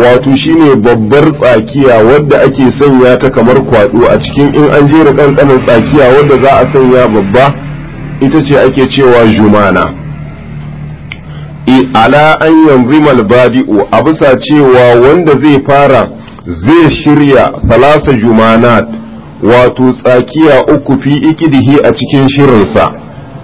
wato shine babbar tsakiya wadda ake sanya ta kamar kwado a cikin in an jera kankanin tsakiya wadda za a sanya babba ita ce ake cewa jumana ala an yanzimal badi'u a bisa cewa wanda zai fara zai shirya salasa jumanat wato tsakiya uku fi ikidihi a cikin shirinsa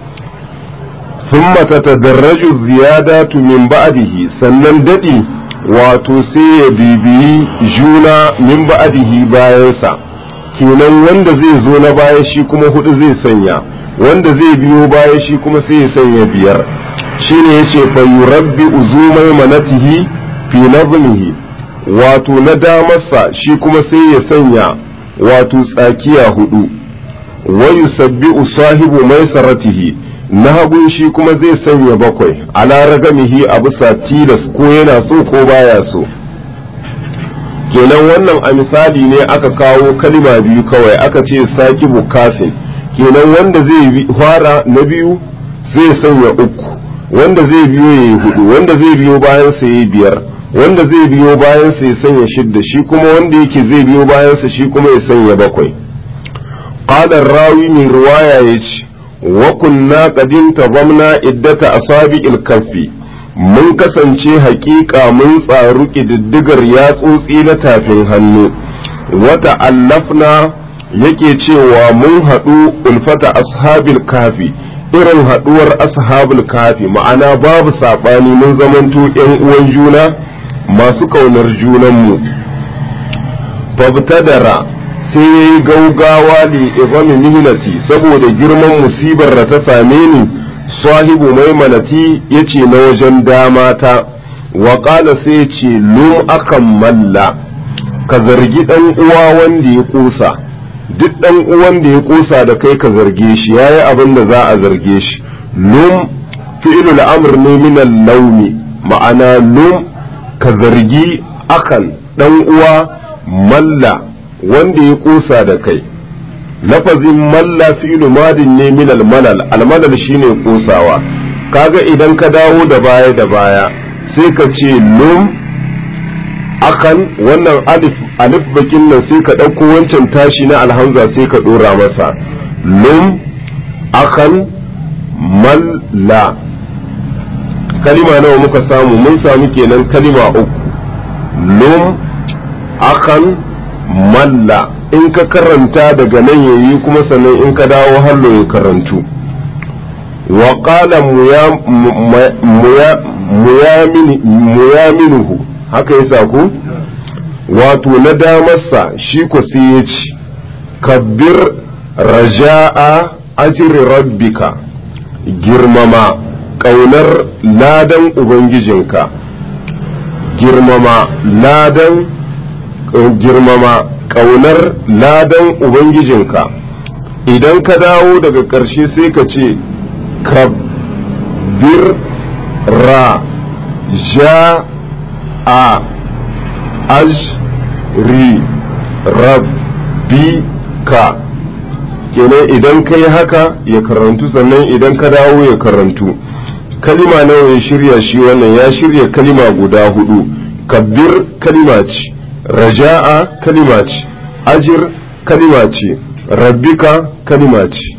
thumma tatadarraju ziyadatu min ba'dihi sannan dadi wato sai ya bibiyi juna min ba'dihi bayansa kenan wanda zai zo na baya shi kuma hudu zai sanya wanda zai biyo baya shi kuma sai ya sanya biyar shine yace fa yurabbi uzumai manatihi fi nazmihi wato na damarsa shi kuma sai ya sanya wato tsakiya hudu wa yusabbi'u sahibu maisaratihi na hagun shi kuma zai sanya bakwai ala ragamihi a bisa tilas ko yana so ko baya so kenan wannan a misali ne aka kawo kalima biyu kawai aka ce saki bukasin kenan wanda zai fara na biyu zai sanya uku wanda zai biyo ya yi hudu wanda zai biyo bayan sa ya biyar wanda zai biyo bayan sa ya sanya shidda shi kuma wanda yake zai biyo bayan sa shi kuma ya sanya bakwai qala rawi mai riwaya yace wa kunna qadin tabamna iddata asabi'il kaffi mun kasance haƙiƙa mun tsaru ƙididdigar yatsotsi na tafin hannu wata allafna yake cewa mun haɗu ulfata ashabil kafi irin haɗuwar ashabul kafi ma'ana babu saɓani mun zamanto ‘yan uwan juna masu ƙaunar junanmu fabtadara sai ya yi gaugawa li ibami mihnati saboda girman musibar da ta same ni sahibu maimanati ya ce na wajen dama ta wa ƙala sai ce lum akan malla ka zargi ɗan uwa wanda ya ƙusa duk ɗan uwan da ya ƙusa da kai ka zarge shi ya yi abin da za a zarge shi lum fi'ilul amr ne minan launi ma'ana lum ka zargi akan ɗan uwa malla wanda ya ƙusa da kai lafazin malla fi'lu madin ne min almalal almalal shine kusawa kaga idan ka dawo da baya da baya sai ka ce lum akan wannan alif alif bakin nan sai ka ɗauko wancan tashi na alhamza sai ka ɗora masa lum akan malla kalima nawa muka samu mun samu kenan kalima uku lum akan malla in ka karanta daga nan yayi kuma sannan in ka dawo hallo ya karantu wa qala muyaminuhu haka yasa ku wato na damarsa shi ko sai ya ci kabbir raja'a ajri rabbika girmama ƙaunar ladan ubangijinka girmama ladan girmama ƙaunar ladan Ubangijinka idan ka dawo daga ƙarshe sai ka ce ka bir ra ja a aj ri rabbi ka kenan idan ka yi haka ya karantu sannan idan ka dawo ya karantu kalima nawa ya shirya shi wannan ya shirya kalima guda hudu kabbir kalima ce raja'a kalima ce ajir kalima ce rabbika kalima ce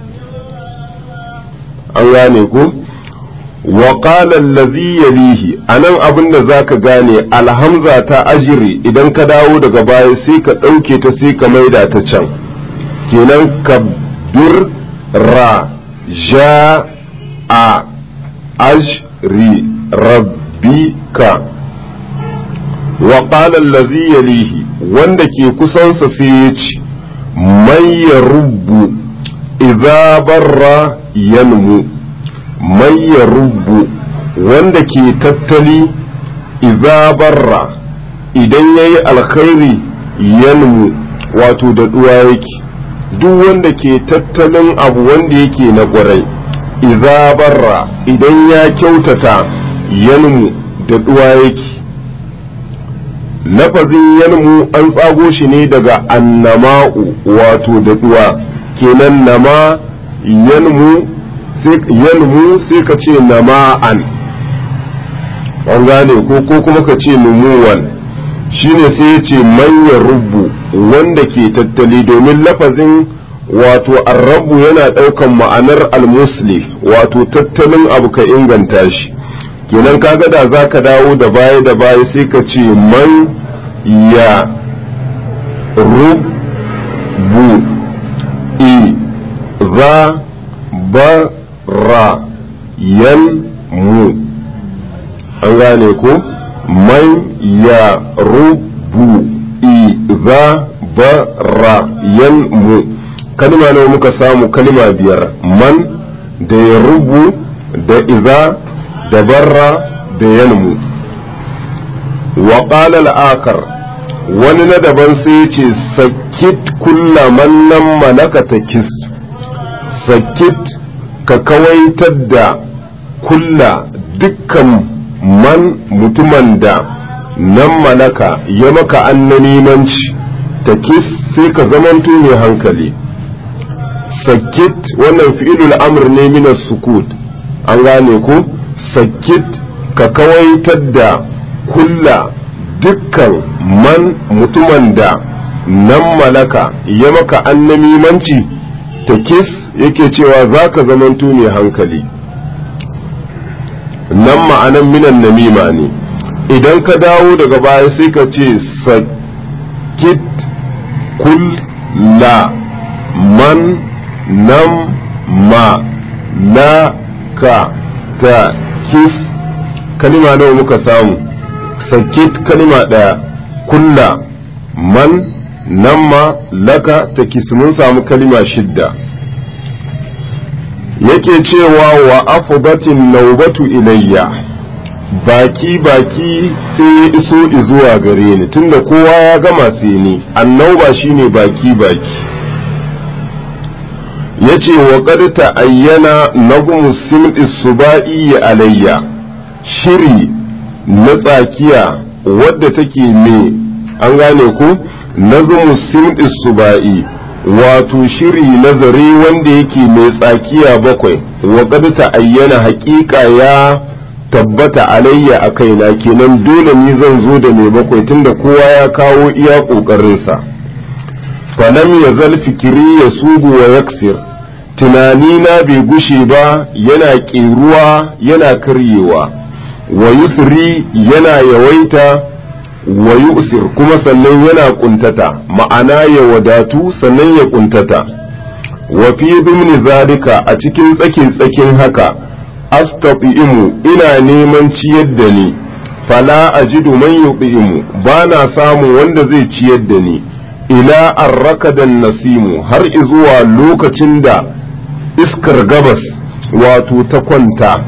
an gane ku wa qala allazi yalihi anan abinda zaka gane alhamza ta ajiri idan ka dawo daga baya sai ka ɗauke ta sai ka maida ta can kenan kabbir ra ja a ajri rabbika wa qala allazi yalihi wanda ke kusansa sai ya ce mai ya rubbu idza barra yanmu mai ya rubbu wanda ke tattali idza barra idan yayi alkhairi yanmu wato da duwa yake duk wanda ke tattalin abu wanda yake na ƙwarai idza barra idan ya kyautata yanmu da duwa yake lafazin yanmu an tsago shi ne daga annama'u wato da duwa kenan nama yanmu yanmu sai ka ce nama'an an gane ko ko kuma ka ce numuwan shine sai ya ce manyan rubu wanda ke tattali domin lafazin wato arrabu yana ɗaukan ma'anar almusli wato tattalin abu ka inganta shi kenan kaga da za ka dawo da baya da baya sai ka ce man ya rubu i za ba ra yan mu an gane ko man ya rubu iza bara yan mu kalma nawa muka samu kalma biyar man da ya rubu da iza da barra da yan mu wa qala al-akar wani na daban sai ce sakit kulla man nan malaka takis sakit ka kawaitar da kulla dukkan man mutumin da nan malaka ya maka annanimanci ta kis sai ka zamanto mai hankali sakit wannan fi'ilul amr ne mina sukut an gane ko sakit ka kawaitar da kulla dukkan man mutumin da nan malaka ya maka annamimanci ta kis yake cewa za ka zamanto mai hankali nan ma'anan minan namima ne idan ka dawo daga baya sai ka ce sakit kulla man nam ma la ka ta kis kalima nawa muka samu sakit kalima ɗaya kulla man namma laka ta kis mun samu kalima shidda yake cewa wa afdatin naubatu ilayya baki baki sai ya iso zuwa gare ni tunda kowa ya gama sai ni annauba shine baki baki yace wa qad ta'ayyana nahum sim'i subai alayya shiri na tsakiya wadda take me an gane ko nazmu sim'i subai wato shiri nazari wanda yake mai tsakiya bakwai wa qad ta'ayyana haƙiƙa ya tabbata alayya a kaina kenan dole ni zan zo da mai bakwai tunda kowa ya kawo iya ƙoƙarinsa falam ya zal fikiri ya sugu wa yaksir tunani na bai gushe ba yana ƙeruwa yana karyewa wa yusri yana yawaita wa yusir kuma sannan yana kuntata ma'ana ya wadatu sannan ya kuntata wa fi zumni zalika a cikin tsakin tsakin haka astafi'imu ina neman ciyar da ni fala ajidu man yuqimu ba na samu wanda zai ciyar da ni ila arrakadan nasimu har izuwa lokacin da iskar gabas wato ta kwanta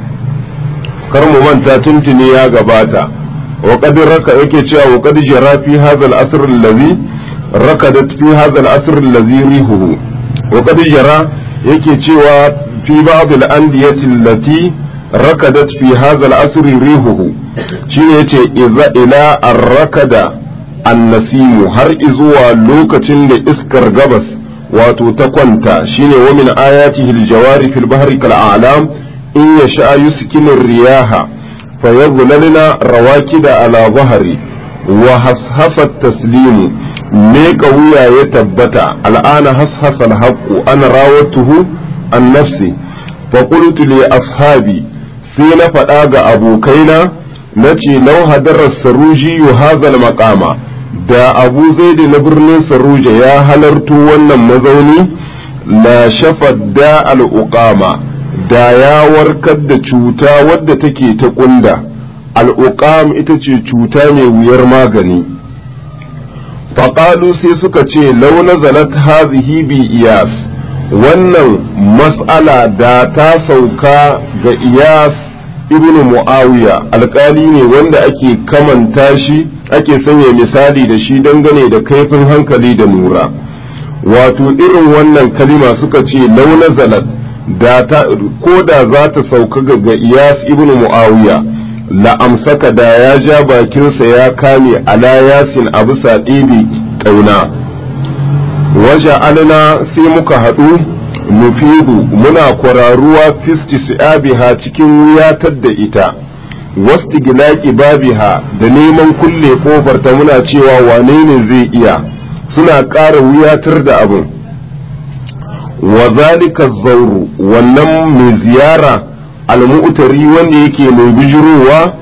kar mu manta tuntuni ya gabata wa qad raka yake cewa wa qad jara fi hadha al-asr allazi rakadat fi hadha al-asr allazi rihuhu wa qad jara yake cewa fi ba'd al-andiyati allati rakadat fi hadha al-asr rihuhu shine yace idza ila ar-rakada an-nasimu har izuwa lokacin da iskar gabas wato ta kwanta shine wa min ayatihi al-jawari fil bahri kal a'lam in yasha yuskinu riyaha fayadhlalna rawakida ala zahri wa hashasat taslimu me wuya ya tabbata al'ana hashasa al-haqqu ana rawatuhu an nafsi fa qultu li ashabi sai na faɗa ga abokaina nace law hadara saruji hadha al-maqama da abu zaidi na birnin saruja ya halarto wannan mazauni la shafad da al'uqama da ya warkar da cuta wadda take ta kunda al'uqam ita ce cuta mai wuyar magani faƙalu sai suka ce launa zalat hazihi bi iyas wannan mas'ala da ta sauka ga iyas ibn muawiya alƙali ne wanda ake kamanta shi ake sanya misali da shi dangane da kaifin hankali da nura wato irin wannan kalima suka ce launa zalat da ta ko da za ta sauka ga iyas ibn muawiya la amsaka da ya ja bakinsa ya kame ala yasin a bisa ɗebe ƙauna waje alina sai muka haɗu nufidu muna kwararuwa fisti si'abiha cikin wuyatar da ita wasu gilaki babiha da neman kulle kofar ta muna cewa wane ne zai iya suna ƙara wuyatar da abin wa zalika zauru wannan mai ziyara almu'tari wanda yake mai bijirowa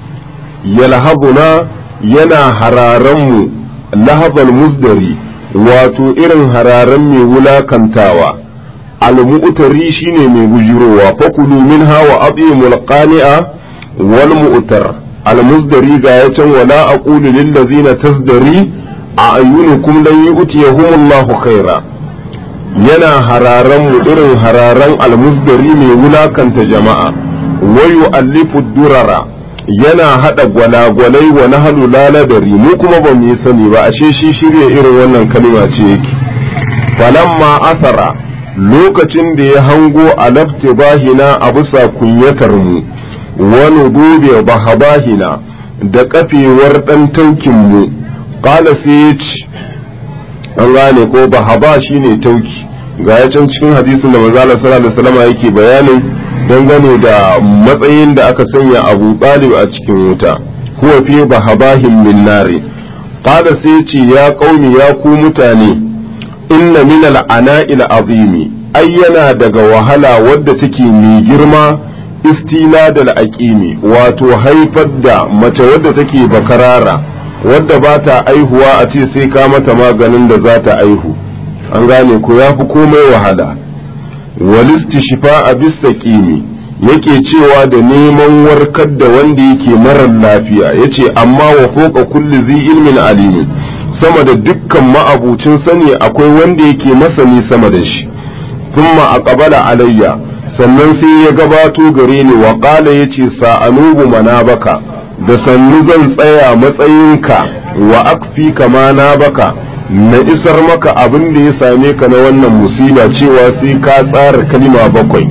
yalhabuna yana hararan mu lahabal musdari wato irin hararan mai wulakantawa almu'tari shine mai bijirowa fakulu minha wa atimul qani'a wal mu'tar almusdari ga ya can wala aqulu lil ladzina tasdari a ayyunukum lan yu'tiyahumullahu khaira yana hararan mu irin hararan almusdari mai wulakanta jama'a wayu allifu durara yana hada gwalagwalai wa nahlu laladari mu kuma ba mu yi sani ba ashe shi shirya irin wannan kalma ce yake falamma asara lokacin da ya hango alafti bahina a bisa kunyatar mu wani dube bahabahina da kafewar dan taukin mu qala sai ya ce an gane ko bahaba shine tauki ga ya can cikin hadisin da manzo Allah sallallahu alaihi wasallam yake bayanin dangane da matsayin da aka sanya Abu Talib a cikin wuta huwa fi bahabahin min nari qala sai ce ya qaumi ya ku mutane inna min al-ana'il azimi ai yana daga wahala wadda take mai girma istina da aqimi wato haifar da mace wadda take bakarara wadda ba ta aihuwa a ce sai ka mata maganin da za ta aihu an gane ko ya fi komai wahala walisti shifa a bisa ƙimi yake cewa da neman warkar da wanda yake marar lafiya ya ce amma wa foka kulli zi ilmin alimin sama da dukkan ma'abucin sani akwai wanda yake masani sama da shi thumma aqbala alayya sannan sai ya gabato gare ni wa qala yace sa'anubu manabaka da sannu zan tsaya matsayinka wa akfi kama na baka na isar maka abin da ya same ka na wannan musiba cewa sai ka tsara kalima bakwai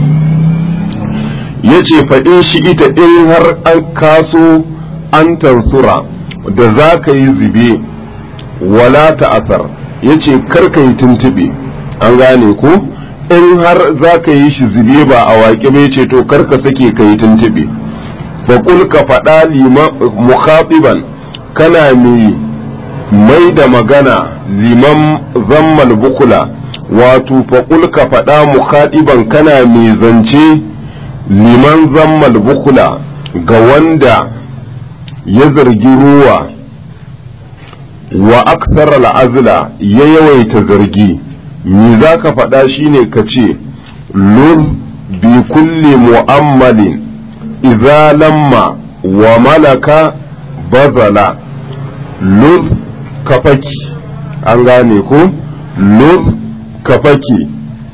ya ce faɗin shi ita in har an kaso an tansura da za ka yi zube wala ta'asar ya ce karka yi tuntuɓe an gane ko in har za ka yi shi zube ba a waƙe bai ce to karka sake ka yi tuntuɓe faƙul ka faɗa mukhatiban kana mai mai da magana liman zammal bukula wato faƙul ka faɗa mukhatiban kana mai zance liman zammal bukula ga wanda ya zargi ruwa wa aksar al'azla ya yawaita zargi me za ka faɗa shine ka ce lur bi kulli mu'ammalin idza lamma wa malaka bazala lur kafaki an gane ko lur kafaki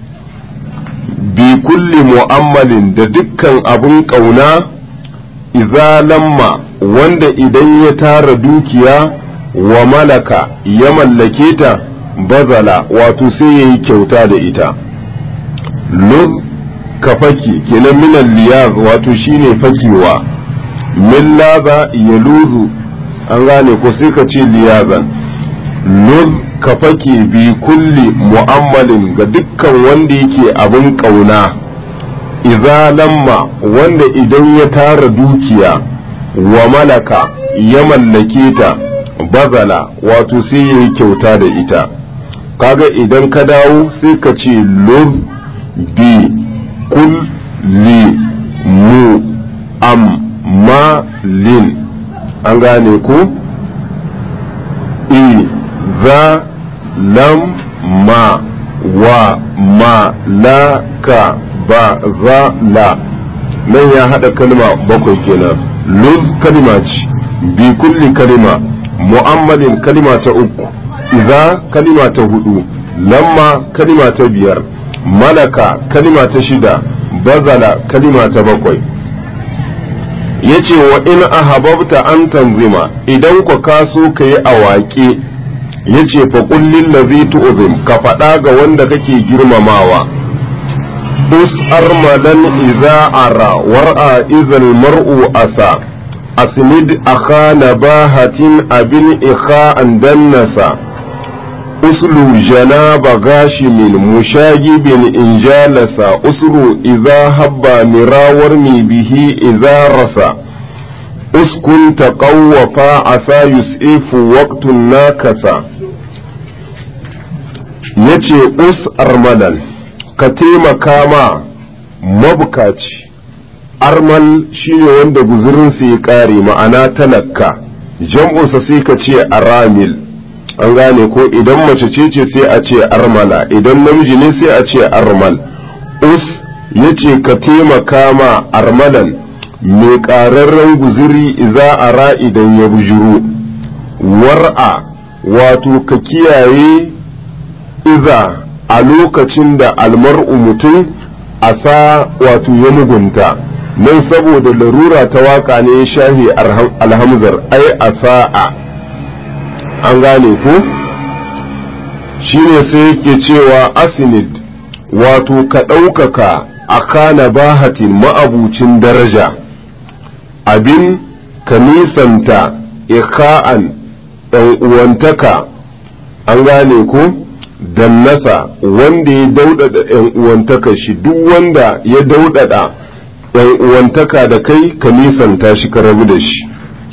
bi kulli mu'ammalin da dukkan abun ƙauna idza lamma wanda idan ya tara dukiya wa malaka ya mallake ta bazala wato sai ya yi kyauta da ita lur ka faki kenan minan liyaz wato shine fakewa min laza ya luzu an gane ko sai ka ce liyazan lur ka fake bi kulli mu'ammalin ga dukkan wanda yake abin ƙauna idza lamma wanda idan ya tara dukiya wa malaka ya mallake ta bazala wato sai ya yi kyauta da ita kaga idan ka dawo sai ka ce lur bi kul li mu am ma lin an gane ko i za lam ma wa ma la ka ba za la nan ya haɗa kalma bakwai kenan luz kalima ce bi kulli kalima mu'ammalin kalima ta uku iza kalima ta hudu lamma kalima ta biyar malaka kalima ta shida bazala kalima ta bakwai yace wa in ahababta an tanzima idan ku kaso ka yi awaƙe yace fa kullin ladhi tu'zim ka faɗa ga wanda kake girmamawa us armadan iza ara war'a izal mar'u asa asnid akha nabahatin abin ikha an dannasa uslu janaba gashimin mushagibin in jalasa usru idza habba mirawar mi bihi idza rasa uskun taqawwafa asa yus'ifu waqtun nakasa yace us armalan ka taimaka ma mabukaci armal shine wanda guzurinsa ya kare ma'ana talakka jam'unsa sai ka ce aramil an gane ko idan mace ce ce sai a ce armala idan namiji ne sai a ce armal us yace ka taimaka ma armalan mai ƙararren guziri iza a ra idan ya bujuru war'a wato ka kiyaye iza a lokacin da almar'u mutum a sa wato ya mugunta nan saboda larura ta waka ne ya shahi alhamzar ai a sa'a an gane ku shine sai yake cewa asinid wato ka ɗaukaka a kana bahatin ma'abucin daraja abin ka nisanta ika'an ɗan uwantaka an gane ku dannasa wanda ya daudada ‘yan uwantaka shi duk wanda ya daudada ‘yan uwantaka da kai ka nisanta shi ka rabu da shi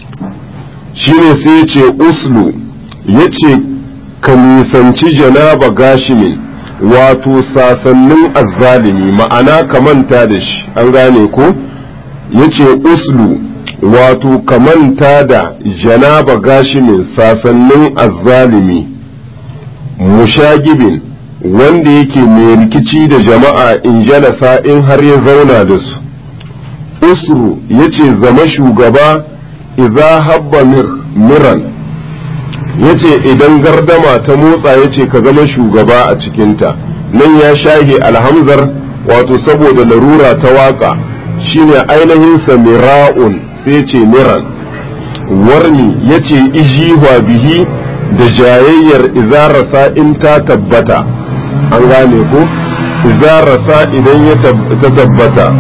shine sai ya ce uslu ya ce ka nisanci janaba gashimin wato sasannin azzalimi ma'ana ka manta da shi an gane ko ya ce uslu wato ka manta da janaba gashimin sasannin azzalimi mushagibin wanda yake mai rikici da jama'a in jalasa in har ya zauna da su usru ya ce zama shugaba idza habba miran ya ce idan gardama ta motsa ya ce ka zama shugaba a cikinta nan ya shahe alhamzar wato saboda larura ta waka shine ainihinsa mira'un sai ce miran warni ya ce ijihwa bihi da jayayyar izarasa in ta tabbata an gane ko izarasa idan ya ta tabbata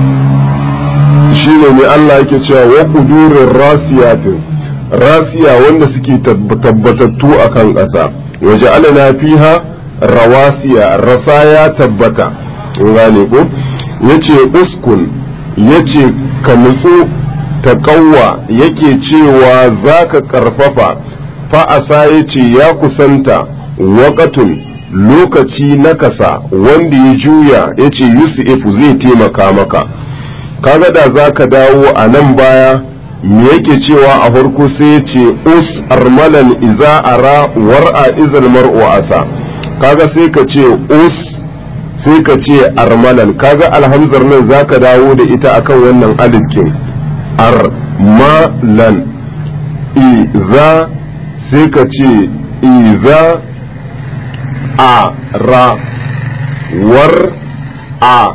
shi ne ne Allah yake cewa wa kudurin rasiyatin rasiya wanda suke tabbatattu a kan ƙasa waje alana fiha rawasiya rasa ya tabbata an gane ko yace uskun yace ka nutsu ta kawwa yake cewa za ka ƙarfafa fa'asa ya ce ya kusanta waƙatun lokaci na kasa wanda ya juya ya ce yusufu zai taimaka maka kaga da za ka dawo a nan baya me yake cewa a farko sai ya ce us armalan iza ara war'a izal mar'u asa kaga sai ka ce us sai ka ce armalan kaga alhamzar nan za ka dawo da ita akan wannan alifkin armalan iza sai ka ce iza a ra war a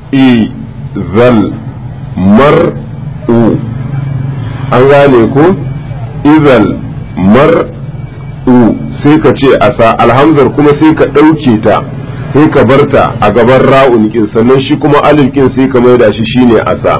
izal mar u an gane ko izal mar u sai ka ce asa alhamzar kuma sai ka ɗauke ta sai ka barta a gaban ra'un kin sannan shi kuma alif kin sai ka maida shi shine asa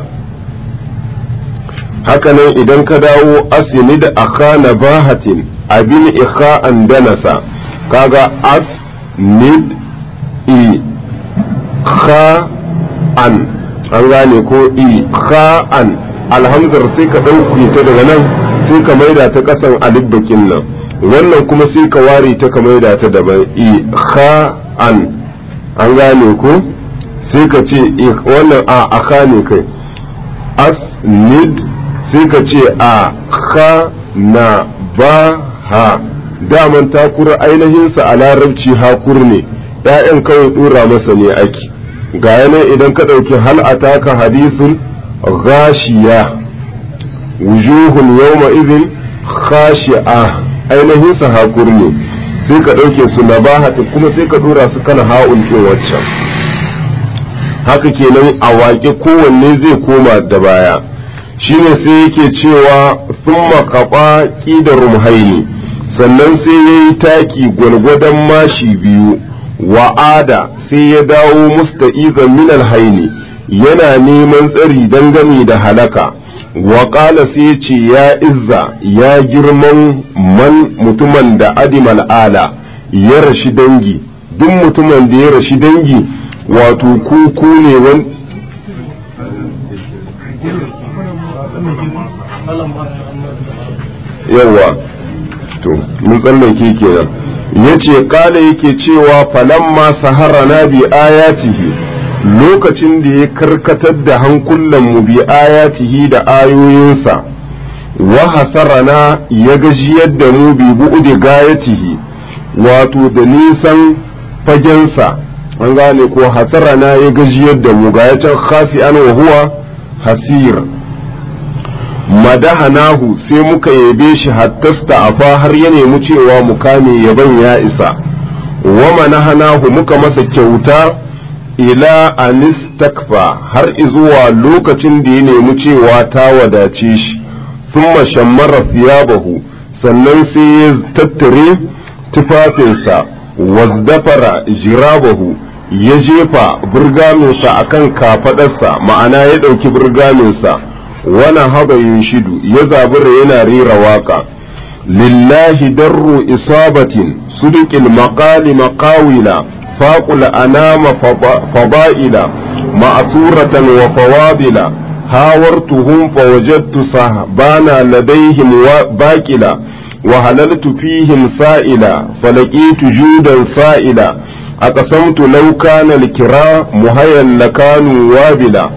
hakanan idan ka dawo asini da akana bahatin abin ikha'an danasa kaga as nid i kha an an gane ko i kha an alhamzar sai ka ɗauke ta daga nan sai ka maida ta ƙasan alibbakin nan wannan kuma sai ka ware ta ka maida ta daban i kha an an gane ko sai ka ce wannan a aka ne kai as nid sai ka ce a kha na ba ha daman takura ainihinsa a larabci hakur ne ‘ya'yan kawai ɗora masa ne ake ga yanayi idan ka ɗauki hal ataka hadisun gashiya wujuhun yawma izin khashi'a ainihinsa hakur ne sai ka ɗauke su na bahata kuma sai ka ɗora su kana ha'un ɗin waccan haka kenan a waƙe kowanne zai koma da baya shine sai yake cewa thumma kaɓa ƙida rumhaini sannan sai ya yi taki gwalgwadon mashi biyu wa'ada sai ya dawo musta'izan min alhaini yana neman tsari dangane da halaka waƙala sai ce ya izza ya girman man mutumin da adimal ala ya rashi dangi duk mutumin da ya rashi dangi wato kuku ne wani yawa to mun tsallake kenan yace kala yake cewa falamma saharana bi ayatihi lokacin da ya karkatar da hankulan mu bi ayatihi da ayoyinsa wa hasarana ya gajiyar da mu bi bu'udi gayatihi wato da nisan fagensa an gane ko hasarana ya gajiyar da mu ga can khasi an wa huwa hasir madahanahu sai muka yabe shi hattasta afa har ya nemi cewa mu kame yaban ya isa wa manahanahu muka masa kyauta ila anistakfa har izuwa lokacin da ya nemi cewa ta wadace shi thumma shammara thiyabahu sannan sai ya tattare tufafinsa wazdafara jirabahu ya jefa burgaminsa akan kafadarsa ma'ana ya ɗauki burgaminsa wani haɓa shidu ya zabura yana rera waƙa lillahi darru isabatin suduƙil maƙali maƙawila faƙul anama faba'ila ma'asuratan wa fawadila hawartuhum fawajadtu sahbana ladaihim baƙila وهللت فيهم سائلا فلقيت جودا سائلا أقسمت لو كان الكرا مهيا لكانوا وابلا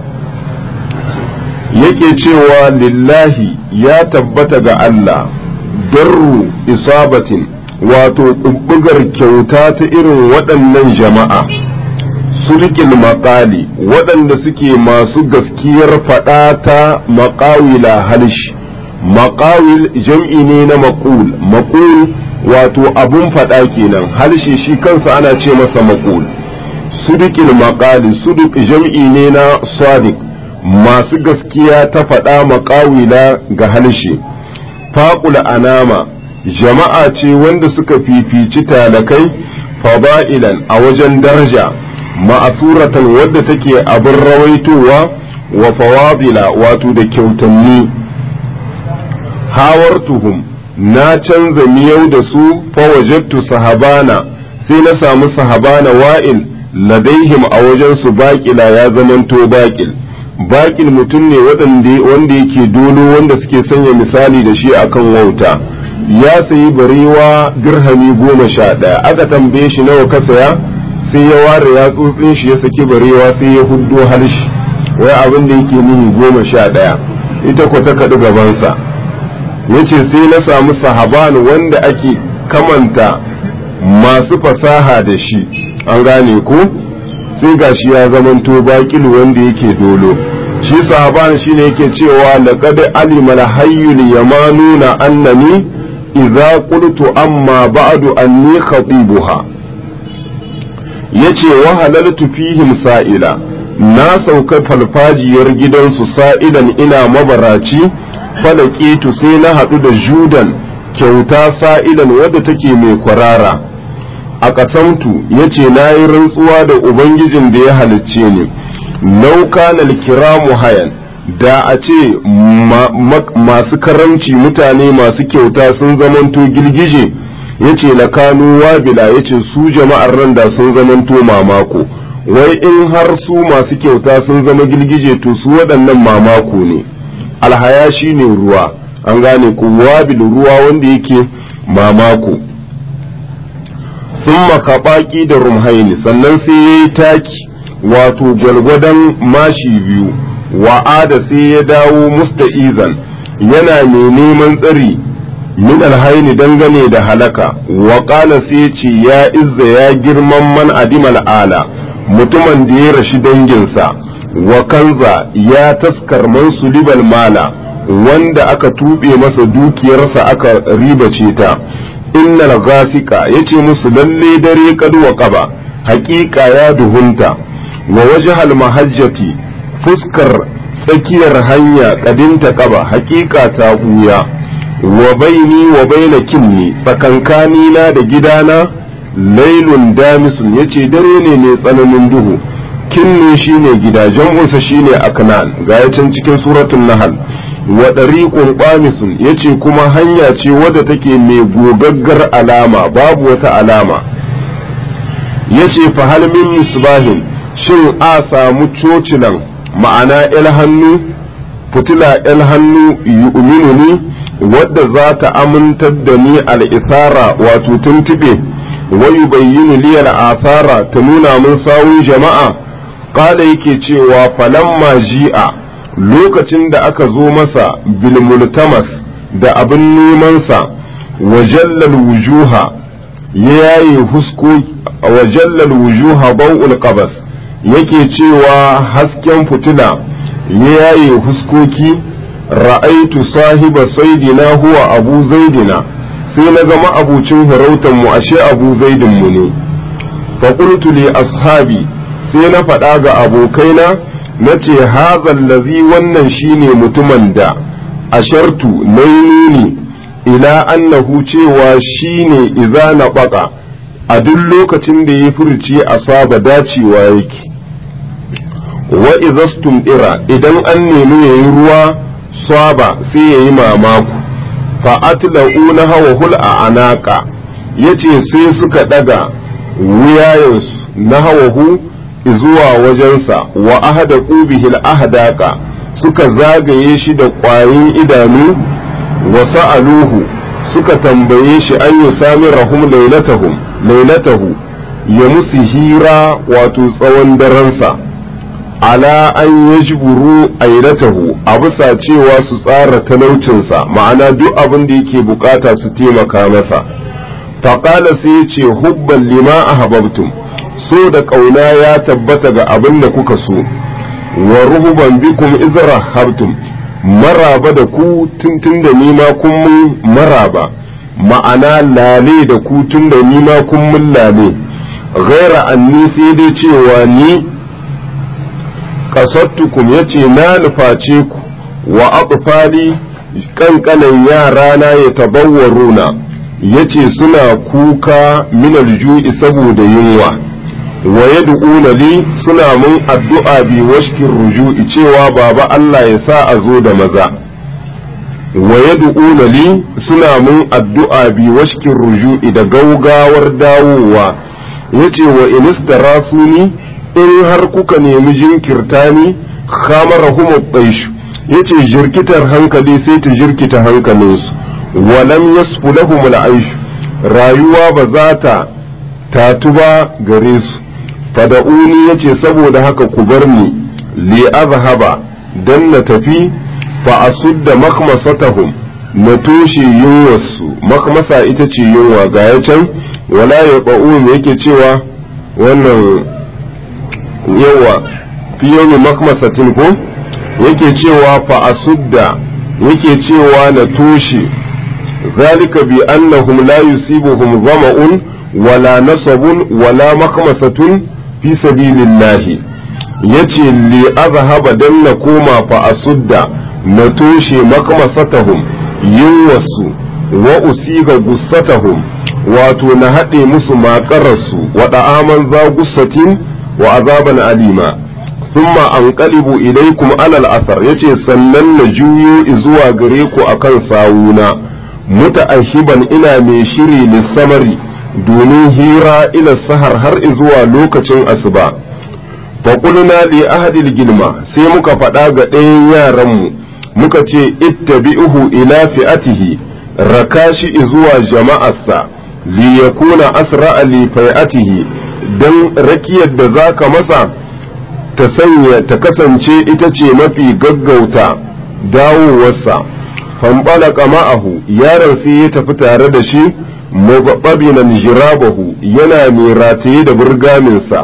yake cewa lillahi ya tabbata ga Allah darru isabatin wato ɓuɓɓugar kyauta ta irin waɗannan jama'a sulkin maƙali waɗanda suke masu gaskiyar faɗa ta maƙawila halshi maƙawil jam'i ne na maƙul maƙul wato abun faɗa kenan halshe shi kansa ana ce masa maƙul sudukin maƙali suduk jam'i ne na sadiq masu gaskiya ta faɗa maƙawila ga halshe faƙul anama jama'a ce wanda suka fifici talakai fada'ilan a wajen daraja ma'asuratan wadda take abin rawaitowa wa fawadila wato da kyautanni hawartuhum na canza miyau da su fawajattu sahabana sai na samu sahabana wa'il ladaihim a wajen su baƙila ya zamanto baƙil baƙil mutum ne wanda yake dolo wanda suke sanya misali da shi akan wauta ya sayi barewa dirhami goma sha ɗaya aka tambaye shi nawa ka saya sai ya ware ya tsotsin shi ya saki barewa sai ya huddo halshi wai abin da yake nuni goma sha ɗaya ita ko ta kaɗi gabansa yace sai na samu sahaban wanda ake kamanta masu fasaha da shi an gane ko sai gashi ya zamanto baƙil wanda yake dolo shi sahaban shine yake cewa laqad alima al-hayyul yamanuna annani idza qultu amma ba'du anni khatibuha yace wa halaltu fihim sa'ila na sauka falfajiyar gidansu sa'ilan ina mabaraci falakitu sai na haɗu da judan kyauta sa'ilan wadda take mai kwarara a ƙasamtu ya ce na yi rantsuwa da ubangijin da ya halicce ni lauka na kiramu hayan da a ce masu karamci mutane masu kyauta sun zamanto girgije ya ce na kanu wabila ya ce su jama'ar nan da sun zamanto mamako wai in har su masu kyauta sun zama girgije to su waɗannan mamako ne alhaya shi ne ruwa an gane ku wabil ruwa wanda yake mamako sun makaɓaƙi da rumhaini sannan sai ya yi taki wato gwalgwadon mashi biyu wa'ada sai ya dawo musta'izan yana mai neman tsari min alhaini dangane da halaka wa sai ce ya izza ya girman man adimal ala mutumin da ya rashi danginsa wa kanza ya taskar man sulibal mala wanda aka tuɓe masa dukiyarsa aka ribace ta innal gasika yace musu lalle dare kad wa qaba haƙiƙa ya duhunta wa wajhal mahajjati fuskar tsakiyar hanya kadinta qaba haƙiƙa ta buya wa baini wa baina kinni tsakankani na da gidana lailun damisun yace dare ne mai tsananin duhu kinnu shine gida jam'unsa shine aknan ga can cikin suratul nahl wa dariqun qamisun yace kuma hanya ce wadda take mai gogaggar alama babu wata alama yace fa hal min misbahin shin a samu cocilan ma'ana il hannu fitila ‘yan hannu yu'minu ni wadda za ta amintar da ni al'isara wato tuntuɓe wayu bayyinu liyar asara ta nuna min sawun jama'a ƙala yake cewa falamma ji'a lokacin da aka zo masa bilmultamas da abin nemansa wajallal wujuha ya yaye husko wajallal wujuha bau'ul qabas yake cewa hasken fitila ya yaye huskoki ra'aitu sahiba saidina huwa abu zaidina sai na ga ma'abucin farautar mu ashe abu zaidin mu ne fa qultu li ashabi sai na faɗa ga abokaina na ce hazal lazi wannan shine mutumin da ashartu nainuni ila annahu cewa shine idza na baka a duk lokacin da ya furci asaba dacewa yake wa idastum ira idan an nemi yayi ruwa saba sai yayi mamaku fa atla'una hawa hul a anaka yace sai suka daga wuyayensu na hawahu zuwa wajensa wa ahada qubihil ahdaka suka zagaye shi da ƙwayin idanu wa sa'aluhu suka tambaye shi an yi sami rahum lailatahum lailatahu ya musu hira wato tsawon daransa ala an yajburu ailatahu a bisa cewa su tsara talaucinsa ma'ana duk abin da yake bukata su taimaka masa faƙala sai ya ce hubban lima a hababtum so da ƙauna ya tabbata ga abin da kuka so wa ruhuban bikum izra habtum maraba da ku tuntun da nima kun mun maraba ma'ana lale da ku tun da nima kun mun lale ghaira anni sai dai cewa ni kasattukum yace na nuface ku wa aqfali kankanan yara na ya tabawwaruna yace suna kuka minal ju'i saboda yunwa wa yad'una li suna mun addu'a bi washkin ruju'i cewa baba Allah ya sa a zo da maza wa yad'una li suna mun addu'a bi washkin ruju'i da gaugawar dawowa yace wa inistarasuni in har kuka nemi jinkirta ni khamarahum at-taysh yace jirkitar hankali sai ta jirkita hankalinsu walam yasfu lahum al-aish rayuwa ba za ta tatu ba gare su fada'uni yace saboda haka ku bar ni li azhaba dan na tafi fa asudda makhmasatahum na toshe yunwarsu makhmasa ita ce yunwa ga ya can wala ya ba'u yake cewa wannan yawa fi yawmi makhmasatin ko yake cewa fa asudda yake cewa na toshe zalika bi annahum la yusibuhum zama'un wala nasabun wala makhmasatun fi sabilillahi yace li azhaba dan na koma fa asudda na toshe makmasatahum yunwasu wa usiga gussatahum wato na haɗe musu maƙararsu wa da'aman za gussatin wa azaban alima thumma anqalibu ilaykum alal asar yace sannan na juyo zuwa gare ku akan sawuna muta'ahiban ina mai shiri lissamari domin hira ila sahar har zuwa lokacin asuba faƙulna li ahadil gilma sai muka faɗa ga ɗayan yaranmu muka ce ittabi'uhu ila fi'atihi raka shi zuwa jama'arsa li yakuna asra'a li fai'atihi dan rakiyar da zaka masa ta sanya ta kasance ita ce mafi gaggauta dawowarsa fanɓalaka ma'ahu yaron sai ya tafi tare da shi mubabinan jirabahu yana mai rataye da burgaminsa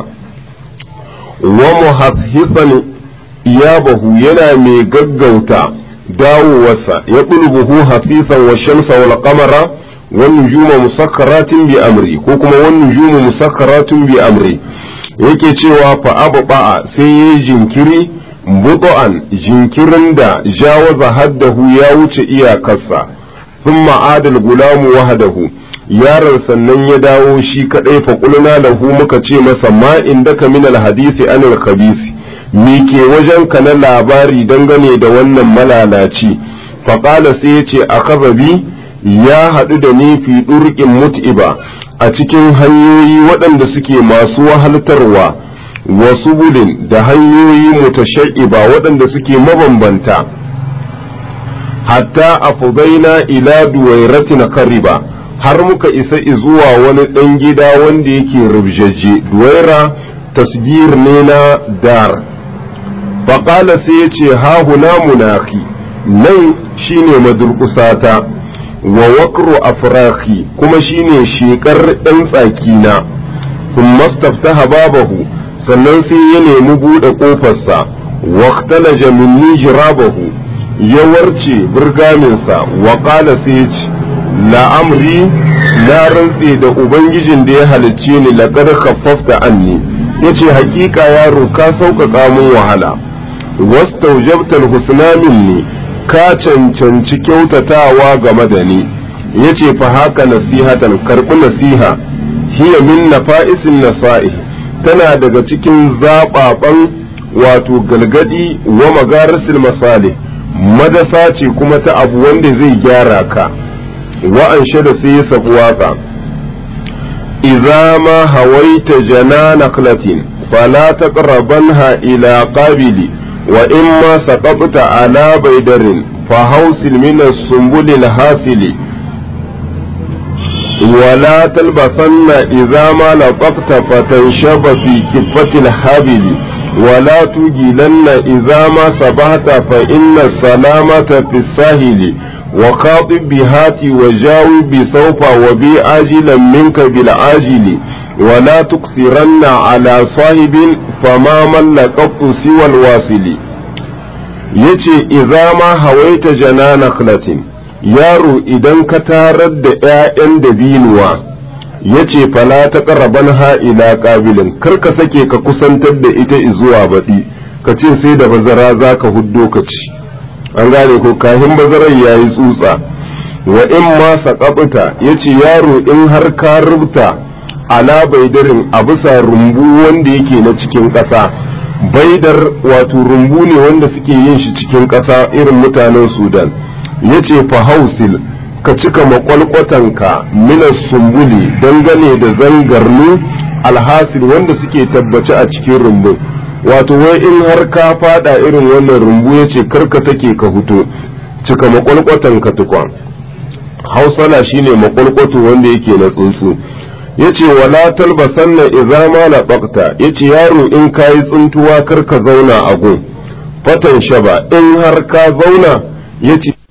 wa muhafifan iyabahu yana mai gaggauta dawowarsa ya buhu hafifan wa shamsa wal qamara wan nujuma musakkaratin bi amri ko kuma wan nujumu musakkaratin bi amri yake cewa fa abba sai yayi jinkiri budu'an jinkirin da jawaza haddahu ya wuce iyakarsa thumma adal gulamu wahdahu yaron sannan ya dawo shi kadai fa qulna lahu muka ce masa ma indaka min alhadisi anil khabisi me ke wajen ka na labari dangane da wannan malalaci fa qala sai ya ce akhadha bi ya hadu da ni fi durqin mut'iba a cikin hanyoyi waɗanda suke masu wahaltarwa wasu bulin da hanyoyi mutashaiba waɗanda suke mabambanta hatta afubaina ila duwairatin kariba har muka isa zuwa wani ɗan gida wanda yake rubjaje duwaira tasgir ne na dar faƙala sai ya ce hahuna munaki nan shine madurkusata wa wakru afraki kuma shine shekar ɗan tsakina kun mastaftaha babahu sannan sai ya nemi buɗe ƙofarsa waktalaja minni jirabahu ya warce burgaminsa wa ƙala sai ya ce la'amri na rantse da ubangijin da ya halicce ni laƙar khaffafta anni ya ce hakika yaro ka sauƙaƙa min wahala wastaujabtal husna minni ka cancanci kyautatawa game da ni ya ce fa haka nasihatan karɓi nasiha hiya min nafa'isin nasa'i tana daga cikin zaɓaɓan wato galgadi wa magarisil masali madasa ce kuma ta abu wanda zai gyara ka wa'an da sai ya sabu waka idza ma hawaita jana naklatin fala taqrabanha ila qabili wa imma saqafta ala baydarin fa hausil min as-sumbul al-hasili ولا تلبسن إذا ما لطقت فتنشب في كفة الحبل ولا تجلن إذا ما سبحت فإن السلامة في الساهل وخاطب بهاتي وجاوب بسوف وبي آجلا منك بالعاجل ولا تكثرن على صاحب فما من لقبت سوى الواصل يتي إذا ما هويت جنان نخلة yaro idan ka tarar da ‘ya'yan dabinuwa ya ce fala ta ƙarraban ha'ila ƙabilin kar ka sake ka kusantar da ita zuwa baɗi ka ce sai da bazara za ka huddo ka ci an gane ko kahin bazarar ya yi tsutsa wa in ma saƙaɓuta ya ce yaro in har ka rubuta ala baidarin a bisa rumbu wanda yake na cikin ƙasa baidar wato rumbu ne wanda suke yin shi cikin ƙasa irin mutanen sudan ya ce fahausil ka cika makwalkwatanka minas sumbuli dangane da zangarnu alhasil wanda suke tabbace a cikin rumbun wato wai in har ka fada irin wannan rumbu ya ce karka sake ka huto cika makwalkwatanka tukwa hausala shine makwalkwato wanda yake na tsuntsu ya ce wala talbasanna idza ma labaqta ya ce yaro in kayi tsuntuwa karka zauna a gun fatan shaba in har ka zauna ya ce